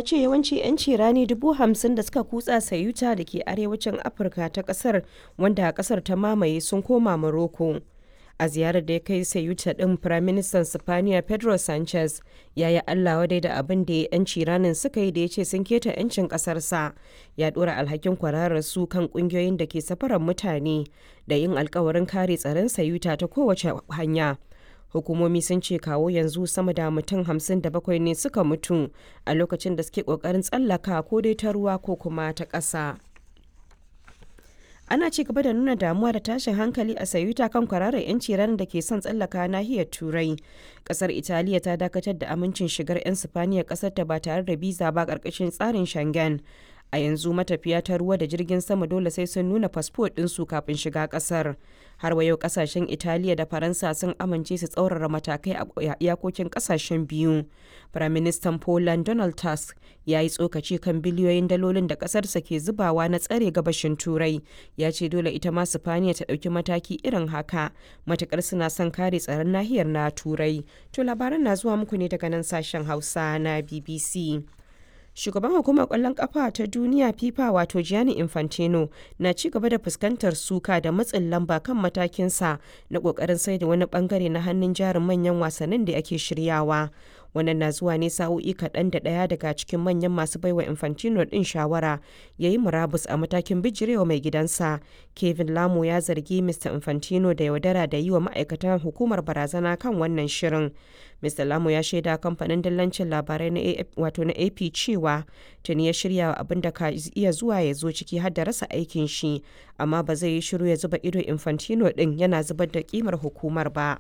ce yawanci 'yanci rani dubu hamsin da suka kutsa sayuta da ke arewacin Afirka ta kasar wanda kasar ta mamaye sun koma Morocco. A ziyarar da ya kai sayuta ɗin Firaministan Sifaniya Pedro Sanchez ya yi Allah wadai da abin da 'yanci ranin suka yi da ya ce sun keta 'yancin ƙasarsa. Ya ɗora alhakin kwararar su kan ƙungiyoyin da ke safarar mutane da yin alkawarin kare tsaron sayuta ta kowace hanya. hukumomi sun ce kawo yanzu sama da mutum 57 ne suka mutu a lokacin da suke kokarin tsallaka ko dai ta ruwa ko kuma ta ƙasa. ana ci gaba da nuna damuwa da tashin hankali a sayuta kan kwararar 'yanci ranar da ke son tsallaka nahiyar turai kasar italiya ta dakatar da amincin shigar 'yan sifaniya kasar ta ba tare da biza ba karkashin tsarin shangen a yanzu matafiya ta ruwa da jirgin sama dole sai sun nuna fasfo ɗinsu kafin shiga ƙasar har wa yau ƙasashen italiya da faransa sun amince su tsaurara matakai a iyakokin ƙasashen biyu firaministan poland donald tusk ya yi tsokaci kan biliyoyin dalolin da ƙasarsa ke zubawa na tsare gabashin turai ya ce dole ita ma sifaniya ta ɗauki mataki irin haka matukar suna son kare tsaron nahiyar na turai to labaran na zuwa muku ne daga nan sashen hausa na bbc shugaban hukumar kwallon kafa ta duniya fifa wato gianni infantino na ci gaba da fuskantar suka da matsin lamba kan matakinsa na kokarin sai da wani bangare na hannun jarin manyan wasannin da ake shiryawa wannan na zuwa ne sa'o'i kaɗan da ɗaya daga cikin manyan masu baiwa infantino ɗin shawara ya yi murabus a matakin bijirewa mai gidansa kevin lamo ya zargi mr infantino da yaudara da yi wa ma'aikatan hukumar barazana kan wannan shirin mr lamo ya shaida kamfanin dillancin labarai na wato na ap cewa tuni ya shirya abin da ka iya zuwa ya zo ciki har da rasa aikin shi amma ba zai yi shiru ya zuba ido infantino ɗin yana zubar da kimar hukumar ba.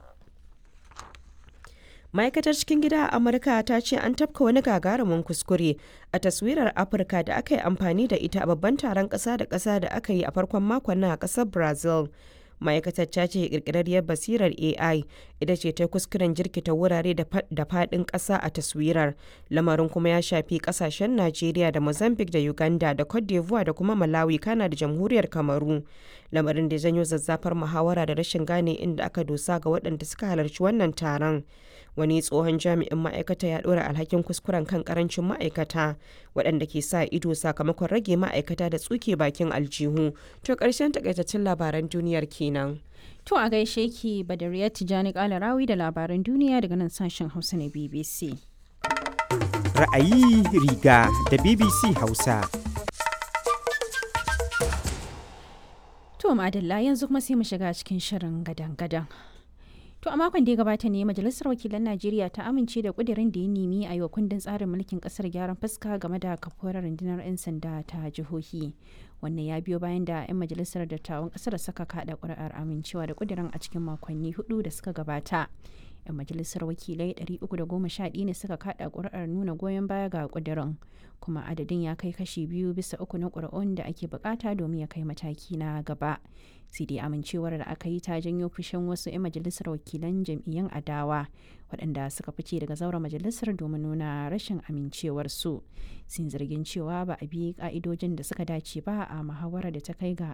ma'aikatar cikin gida a amurka ta ce an tafka wani gagarumin kuskure a taswirar afirka da aka yi amfani da ita a babban taron ƙasa da ƙasa da aka yi a farkon makon nan a ƙasar brazil ma'aikatar ta ce kirkirarriyar basirar ai ita ce ta kuskuren jirkita wurare da faɗin ƙasa a taswirar lamarin kuma ya shafi ƙasashen najeriya da mozambique da uganda da cote d'ivoire da kuma malawi kana da jamhuriyar kamaru lamarin da janyo zazzafar muhawara da rashin gane inda aka dosa ga waɗanda suka halarci wannan taron wani tsohon jami'in ma'aikata ya ɗora alhakin kuskuren kan karancin ma'aikata waɗanda ke sa ido sakamakon rage ma'aikata da tsuke bakin aljihu to ƙarshen takaitaccen labaran duniyar kenan. To a gaishe ki Badariya Tijani Kalarawi da labaran duniya daga nan sashen Hausa na BBC. Ra'ayi riga da BBC Hausa. To madalla yanzu kuma sai mu shiga cikin shirin gadan-gadan. To a makon da ya gabata ne Majalisar Wakilan Najeriya ta amince da kudirin da ya nemi a yi wa kundin tsarin mulkin kasar gyaran fuska game da kafuwar rundunar 'yan sanda ta jihohi. Wannan ya biyo bayan da 'yan majalisar dattawan kasar saka kada kuri'ar amincewa da kudirin a cikin makonni hudu da suka gabata. 'yan majalisar wakilai 311 ne suka kada kuri'ar nuna goyon baya ga kudirin kuma adadin ya kai kashi biyu bisa uku na kuri'un da ake bukata domin ya kai mataki na gaba sai dai amincewar da aka yi ta janyo fushin wasu 'yan majalisar wakilan jam'iyyun adawa waɗanda suka fice daga zauren majalisar domin nuna rashin amincewarsu sun zargin cewa ba a bi ka'idojin da suka dace ba a muhawarar da ta kai ga